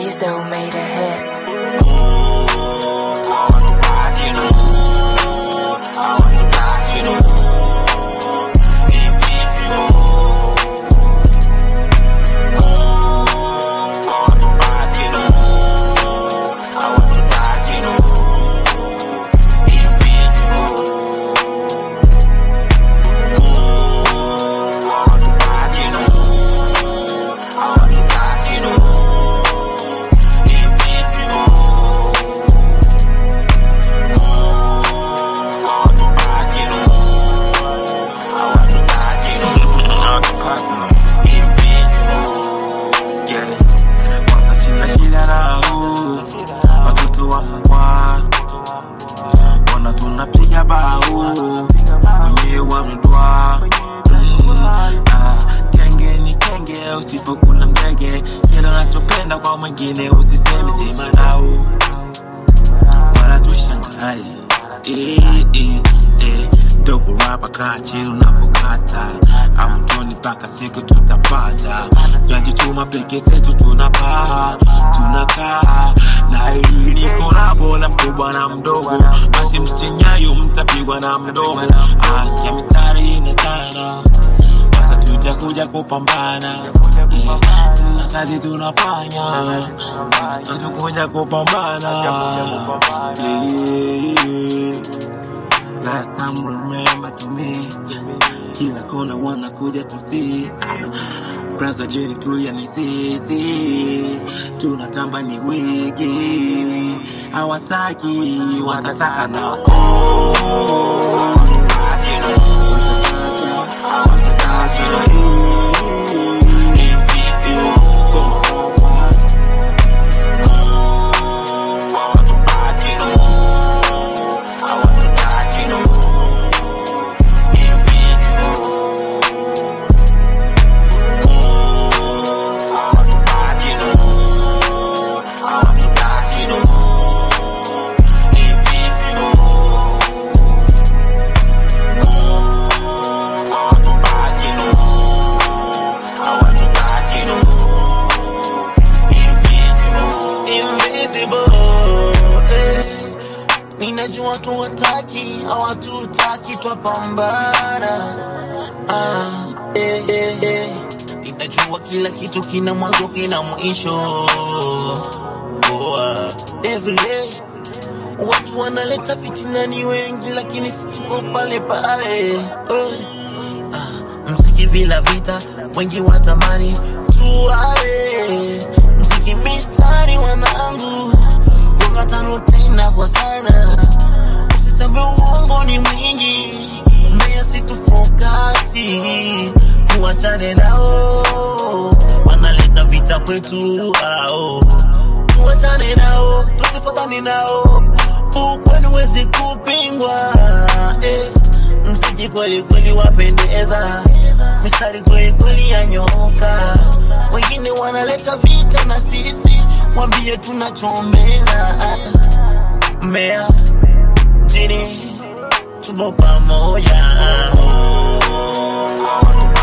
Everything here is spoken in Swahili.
Lizzo made a hit. Yeah. Kwanza sina shida nao watoto wa mbwa wana tunapiga bao wenyewe wamedwa Mm, ah, kenge ni kenge usipokula mdege kila unachopenda kwa mwingine usiseme sema nao wala tushangai eh, eh, eh. dogo rapa kaa chini unapokata amtoni mpaka siku tutapata tunajituma peke zetu tunapaa tunakaa na hii ni kolabo la mkubwa na mdogo basi msichenyayo mtapigwa na mdogo asikia mistari inatana sasa tutakuja kupambana yeah. na kazi tunafanya natukuja kupambana yeah. Last time remember to me Kila kona wanakuja to see Braza jeni tulia ni sisi Tunatamba ni wigi Hawataki watataka na invisible eh. Ninajua tu wataki hawatutaki twapambana ah, eh, eh, eh. Ninajua kila kitu kina mwanzo kina mwisho oh, ah. Every day watu wanaleta fitina ni wengi, lakini si tuko pale pale oh. Ah, mziki bila vita, wengi watamani tuale mziki mistari wanangu ungatano tena kwa sana usitambe uongo ni mwingi mbea situfokasi tuachane nao wanaleta vita kwetu ao tuachane nao tusifatane nao ukweli wezi kupingwa eh. mziki kweli kweli wapendeza mistari kweli kweli yanyoka wengine wanaleta vita na sisi wambie tunachomeza mmea chini tupo pamoja